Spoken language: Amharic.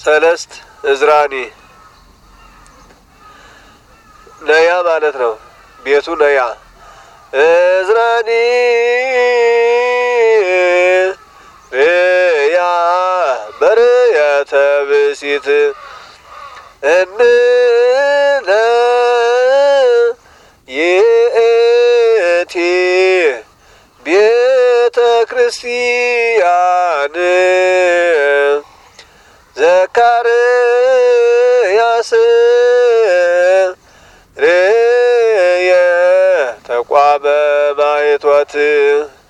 ሰለስት እዝራኒ ነያ ማለት ነው። ቤቱ ነያ እዝራኒ ርያ በርየተ ብእሲት እንነ ይእቲ ቤተ ክርስቲያን ዘካርያስ ርየ ተቋመ ማየቷት